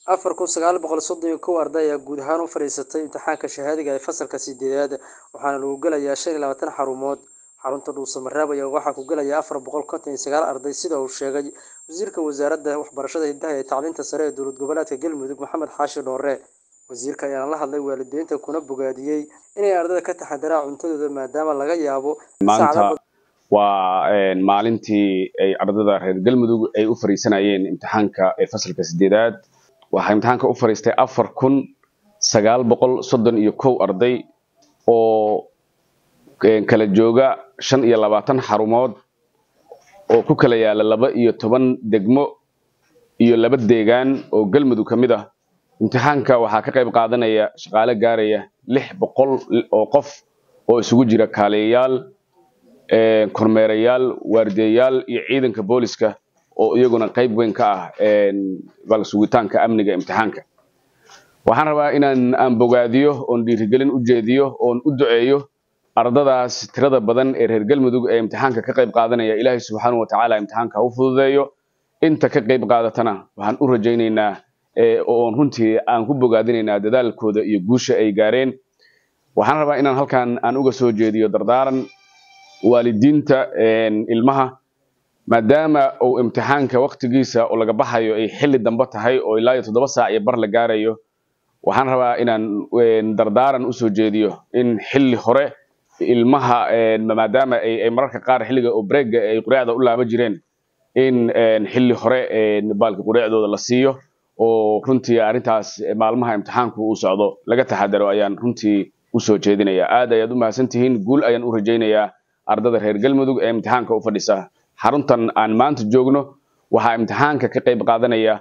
afar kun sagaal boqol soddon iyo kow arday ayaa guud ahaan u fadhiisatay imtixaanka shahaadiga ee fasalka sideedaad waxaana lagu gelayaa shan iyo labaatan xarumood xarunta dhuusamareeb ayaa waxaa ku gelaya afar boqol konton iyo sagaal arday sida uu sheegay wasiirka wasaaradda waxbarashada hidaha ee tacliinta sare ee dowlad goboleedka galmudug maxamed xaashi dhoore wasiirka ayaana la hadlay waalidiinta kuna bogaadiyey inay ardayda ka taxadaraan cuntadooda maadaama laga yaabo maanta waa maalintii ay ardayda reer galmudug ay u fariisanayeen imtixaanka ee fasalka sideedaad waxaa imtixaanka u fariistay afar kun sagaal boqol soddon iyo kow arday oo kala jooga shan iyo labaatan xarumood oo ku kala yaala laba iyo toban degmo iyo laba deegaan oo galmudug ka mid ah imtixaanka waxaa ka qayb qaadanaya shaqaale gaaraya lix boqol oo qof oo isugu jira kaaliyayaal kormeerayaal waardiyayaal iyo ciidanka booliska oo iyaguna qayb weyn ka ah sugitaanka amniga imtixaanka waxaan rabaa inaan aan bogaadiyo oon dhiirigelin u jeediyo oon u duceeyo ardadaas tirada badan ee reer galmudug ee imtixaanka ka qayb qaadanaya ilaahay subxaanahu watacaala imtixaanka ha u fududeeyo inta ka qayb qaadatana waxaan u rajaynaynaa oon runtii aan ku bogaadinaynaa dadaalkooda iyo guusha ay gaareen waxaan rabaa inaan halkan aan uga soo jeediyo dardaaran waalidiinta ilmaha maadaama uu imtixaanka waktigiisa oo laga baxayo ay xilli dambe tahay oo ilaa iyo toddoba saac iyo bar la gaarayo waxaan rabaa inaan dardaaran usoo jeediyo in xilli hore ilmaha maadaama ay mararka qaar xilliga oo breega ay quraacda u laaba jireen in xilli hore baalka quraacdooda la siiyo oo runtii arrintaas maalmaha imtixaanku uu socdo laga taxadaro ayaan runtii usoo jeedinaya aad ayaad u mahadsantihiin guul ayaan u rajaynayaa ardada reer galmudug ee imtixaanka u fadhisa xaruntan aan maanta joogno waxaa imtixaanka ka qayb qaadanaya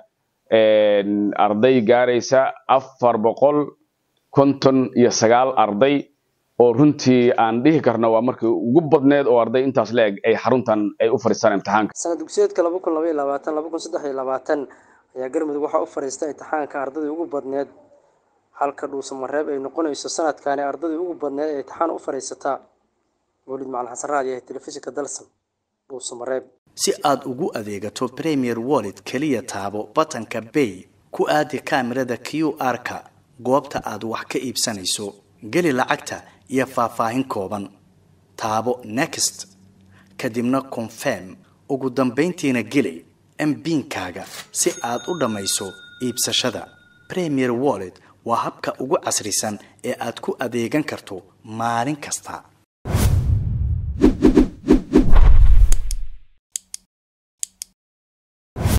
arday gaaraysa afar boqol konton iyo sagaal arday oo runtii aan dhihi karno waa markii ugu badneed oo arday intaas la eg ay xaruntan ay u fadhiistaan imtixaanka sanad dugsiyeedka laba kun laba iyo labaatan laba kun saddex iyo labaatan ayaa galmudug waxaa u fadhiista imtixaanka ardadii ugu badneed halka dhuusamareeb ay noqonayso sanadkaani ardadii ugu badneed ee imtixaan u fadhiisataa mawlid macalin xasan raadi ee telefishinka dalsan dhuusamareeb si aad ugu adeegato premier wallet keliya taabo batanka bay ku aadi kaamirada q r-ka goobta aad wax ka iibsanayso geli lacagta iyo faahfaahin kooban taabo next kadibna confirm ugu dambayntiina geli mbiinkaaga si aad u dhammayso iibsashada premier wallet waa habka ugu casrisan ee aad ku adeegan karto maalin kasta